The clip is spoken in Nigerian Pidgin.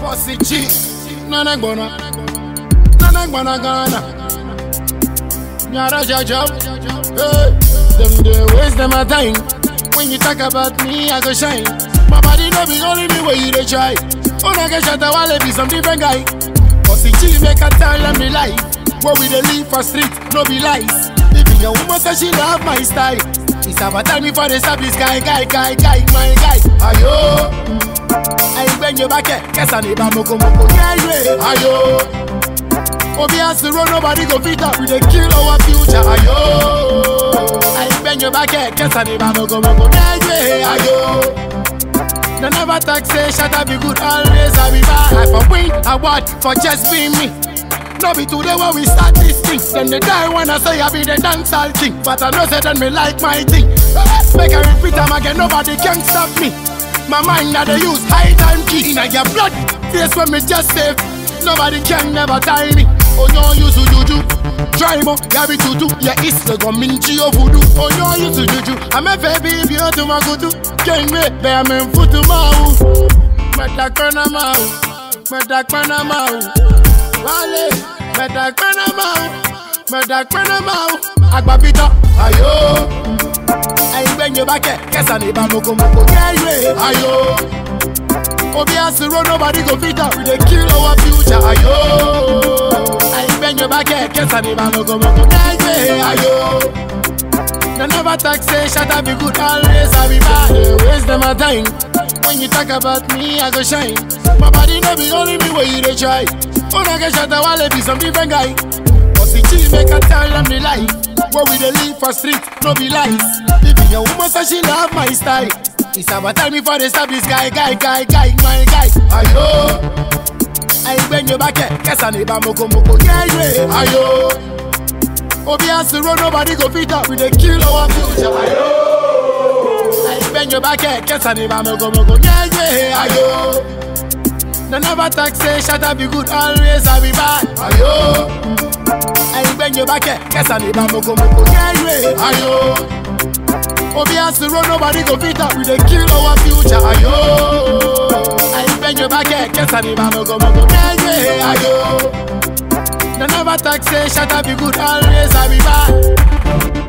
Bossy G, Nana Gbona, Nana Gbona Ghana. Nyara Jajam, hey, them they waste them a time. When you talk about me, I go shine. My body no be only me where you dey try. Una get shot a while be some different guy. Bossy G make a tell them the life. Where we dey live for street, no be lies. Even your woman say she love my style. It's about time before they stop this guy, guy, guy, guy, my guy. Ayo, I bend your back, kesa ni ba moko moko, yeah, yeah. Ayo, Obi has to run, nobody go fit up. We dey kill our future. Ayo, I bend your back, kesa ni ba moko moko, yeah, yeah. Ayo. They never talk say shut up be good always I be bad I for win award for just being me No be today when we start this thing Then they die when I say I be the dancehall king But I know say then me like my thing Make I repeat them again nobody can stop me My mind that they use high time key In your blood face when me just save Nobody can never tie me Oh no use juju Try mo, yabi tutu Ya isle go minchi o voodoo Oh no use juju I'm a baby you to my kutu Ken me, be I'm in futu mau Meta kona mau Meta kona mau Wale Meta kona mau Meta kona mau Agbapita Ayo Ayi gbenye bake Kesa ni ba moko moko Yeah yeah Ayo Obi has to run, nobody go fit up. We dey kill our future, ayo. I bend your back, kesa ni ba moko moko, yeah yeah, ayo. They never talk say shut up be good, always I be bad. They waste them a time. When you talk about me, I go shine. My body no be only me where you dey try. Una get shot a while be some different guy. Bossy G make a tell them the life. Where we dey live for street, no be lies. Even your woman say she love my style. It's about time before they stop this guy, guy, guy, guy, my guy. Ayo, I bend your back, kesa ni ba moko moko, yeah yeah. Ayo, Obi has to run, nobody go fit up. We dey kill our future. Ayo, I bend your back, kesa ni ba moko moko, yeah yeah. Ayo, they never talk say shut up be good, always I be bad. Ayo, I bend your back, kesa ni ba moko moko, yeah yeah. Ayo. Obi has to run, nobody go fit up. We dey kill our future, ayo. I bend your back, kesa ni ba moko moko, yeah yeah, ayo. They never talk say shut up be good, always I be bad.